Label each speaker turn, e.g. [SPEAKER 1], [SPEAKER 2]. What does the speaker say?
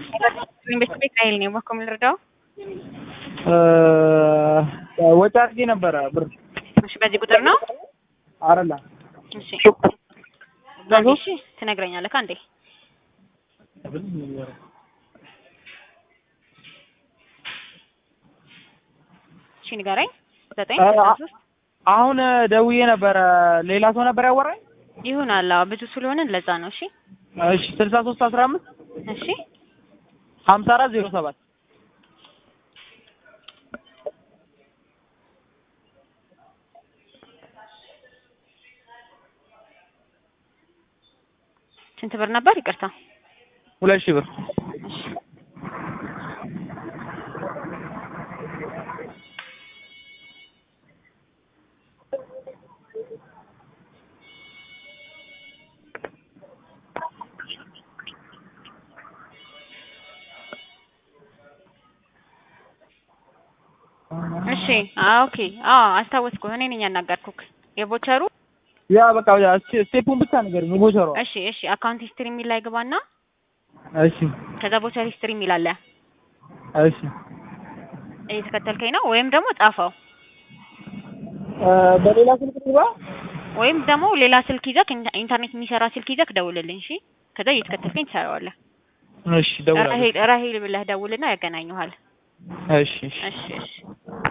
[SPEAKER 1] ኢንቨስት ቤት ራይል ነው ባኮ ልርዳው።
[SPEAKER 2] ወጪ አድርጌ ነበረ ብር
[SPEAKER 1] እሺ፣ በዚህ ቁጥር ነው።
[SPEAKER 2] አይደለ
[SPEAKER 1] እሺ፣ አንዴ እሺ፣ ትነግረኛለህ አንዴ። እሺ፣ ንገረኝ። ዘጠኝ ስልሳ ሶስት
[SPEAKER 2] አሁን ደውዬ ነበረ። ሌላ ሰው ነበር ያወራኝ።
[SPEAKER 1] ይሁን አላ ብዙ ስለሆነ ለዛ ነው። እሺ፣
[SPEAKER 2] እሺ ስልሳ ሶስት አስራ አምስት
[SPEAKER 1] እሺ፣
[SPEAKER 2] ሀምሳ አራት ዜሮ ሰባት
[SPEAKER 1] ስንት ብር ነበር? ይቅርታ።
[SPEAKER 2] ሁለት ሺህ ብር
[SPEAKER 1] እሺ እሺ ኦኬ። አዎ አስታወስኩ። እኔ ነኝ ያናገርኩክ የቦቸሩ።
[SPEAKER 2] ያ በቃ ስቴፑን ብቻ ነገር ቦቸሯ።
[SPEAKER 1] እሺ እሺ። አካውንት ሂስትሪ የሚል ላይ ግባና
[SPEAKER 2] እሺ
[SPEAKER 1] ከዛ ቦቸር ሂስትሪ የሚል አለ።
[SPEAKER 2] እሺ
[SPEAKER 1] እየተከተልከኝ ነው? ወይም ደግሞ ጻፈው፣
[SPEAKER 2] በሌላ ስልክ ግባ
[SPEAKER 1] ወይም ደግሞ ሌላ ስልክ ይዘክ ኢንተርኔት የሚሰራ ስልክ ይዘክ ደውልልኝ። እሺ ከዛ እየተከተልከኝ ትሰራዋለህ።
[SPEAKER 2] እሺ ደውላለሁ።
[SPEAKER 1] ራሄል ራሄል ብለህ ደውልና ያገናኙሃል።
[SPEAKER 2] እሺ እሺ
[SPEAKER 1] እሺ እሺ